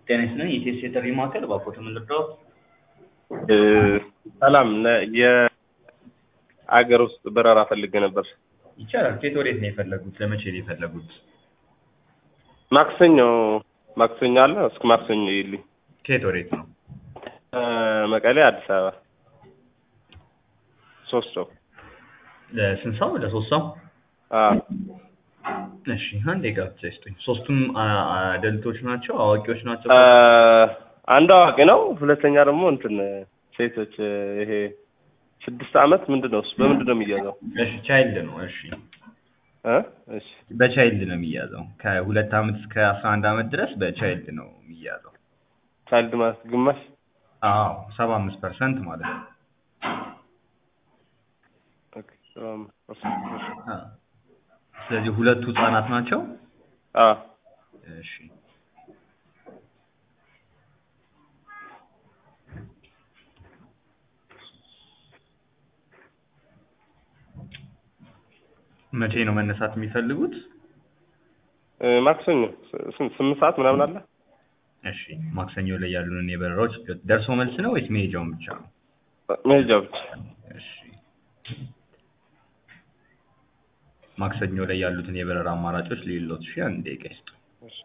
ጤና ይስጥልኝ የኢቲኤስ የጥሪ ማዕከል እባክዎት ምን ልርዳዎት? ሰላም ነ- የአገር ውስጥ በረራ ፈልጌ ነበር። ይቻላል። ከየት ወዴት ነው የፈለጉት? ለመቼ ነው የፈለጉት? ማክሰኞ ማክሰኞ አለ እስከ ማክሰኞ ይልኝ ከየት ወዴት ነው? መቀሌ አዲስ አበባ ሶስት ሰው ለስንት ሰው? ለሶስት ሰው? አዎ እሺ አንዴ ጋብቻ ይስጡኝ። ሶስቱም አ- አደልቶች ናቸው? አዋቂዎች ናቸው? አ፣ አንዱ አዋቂ ነው። ሁለተኛ ደግሞ እንትን ሴቶች ይሄ ስድስት አመት ምንድን ነው እሱ በምንድን ነው የሚያዘው? እሺ ቻይልድ ነው። እሺ እ? እሺ በቻይልድ ነው የሚያዘው። ከሁለት አመት እስከ አስራ አንድ አመት ድረስ በቻይልድ ነው የሚያዘው። ቻይልድ ማለት ግማሽ አዎ ሰባ አምስት ፐርሰንት ማለት ነው። ኦኬ፣ ሰላም፣ እሺ። አ። ስለዚህ ሁለቱ ህጻናት ናቸው። አዎ እሺ መቼ ነው መነሳት የሚፈልጉት? እ፣ ማክሰኞ ስ- ስንት ስምንት ሰዓት ምናምን አለ። እሺ ማክሰኞ ላይ ያሉንን የበረራዎች ደርሶ መልስ ነው ወይስ መሄጃውን ብቻ ነው? መሄጃ ብቻ እሺ ማክሰኞ ላይ ያሉትን የበረራ አማራጮች ሌሎት ሺ አንድ ደቂቃ ይስጡ። እሺ።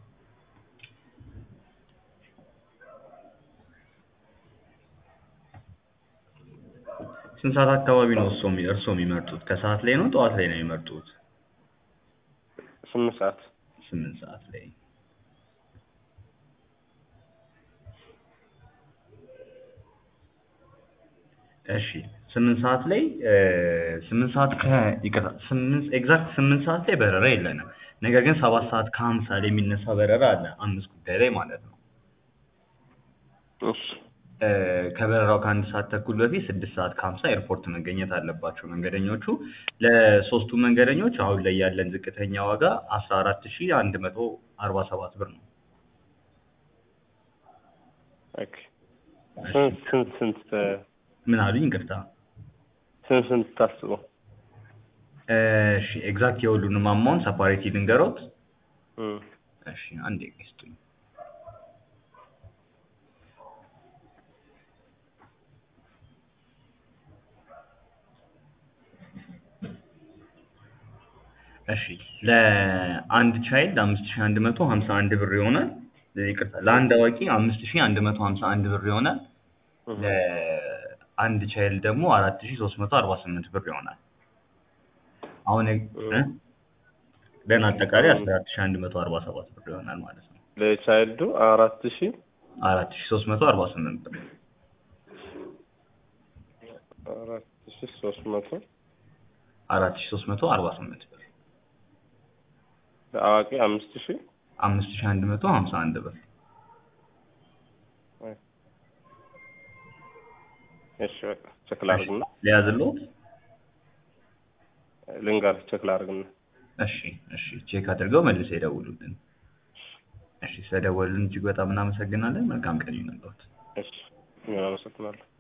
ስንት ሰዓት አካባቢ ነው እርስዎ የሚ- እርስዎ የሚመርጡት? ከሰዓት ላይ ነው ጠዋት ላይ ነው የሚመርጡት? ስምንት ሰዓት ስምንት ሰዓት ላይ እሺ ስምንት ሰዓት ላይ እ፣ ስምንት ሰዓት ከ ይቅርታ ስምንት ኤግዛክት ስምንት ሰዓት ላይ በረራ የለንም። ነገር ግን ሰባት ሰዓት ከሀምሳ ላይ የሚነሳ በረራ አለ አምስት ጉዳይ ላይ ማለት ነው። እሺ እ፣ ከበረራው ከአንድ ሰዓት ተኩል በፊት ስድስት ሰዓት ከሀምሳ ኤርፖርት መገኘት አለባቸው መንገደኞቹ። ለሶስቱ መንገደኞች አሁን ላይ ያለን ዝቅተኛ ዋጋ አስራ አራት ሺ አንድ መቶ አርባ ሰባት ብር ነው። ኦኬ። ስንት ስንት ስንት እ፣ ምን አሉኝ? ይቅርታ። ስንት ስንት ታስበው? እሺ ኤግዛክት የሁሉንም አማውንት ሰፓሬት ልንገሮት። እም፣ እሺ አንዴ ይስጡኝ። እሺ ለአንድ ቻይልድ አምስት ሺህ አንድ መቶ ሀምሳ አንድ ብር ይሆናል። ይቅርታ ለአንድ አዋቂ አምስት ሺህ አንድ መቶ ሀምሳ አንድ ብር ይሆናል። እም። ለአንድ ቻይልድ ደግሞ አራት ሺህ ሶስት መቶ አርባ ስምንት ብር ይሆናል። አሁን እ? ደን አጠቃላይ አስራ አራት ሺህ አንድ መቶ አርባ ሰባት ብር ይሆናል ማለት ነው። ለቻይልዱ አራት ሺህ አራት ሺህ ሶስት መቶ አርባ ስምንት ብር አራት ሺህ ሶስት መቶ አራት ሺህ ሶስት መቶ አርባ ስምንት ብር ለአዋቂ አምስት ሺህ አምስት ሺህ አንድ መቶ ሀምሳ አንድ ብር እሺ በቃ ቼክ ላድርግና ሊያዝልዎት? ልንገርህ ቼክ ላድርግና እሺ እሺ ቼክ አድርገው መልሰው ይደውሉልን። እሺ ስለደወሉልን እጅግ በጣም እናመሰግናለን። መልካም ቀን ይሁንልዎት። እሺ እኔም አመሰግናለሁ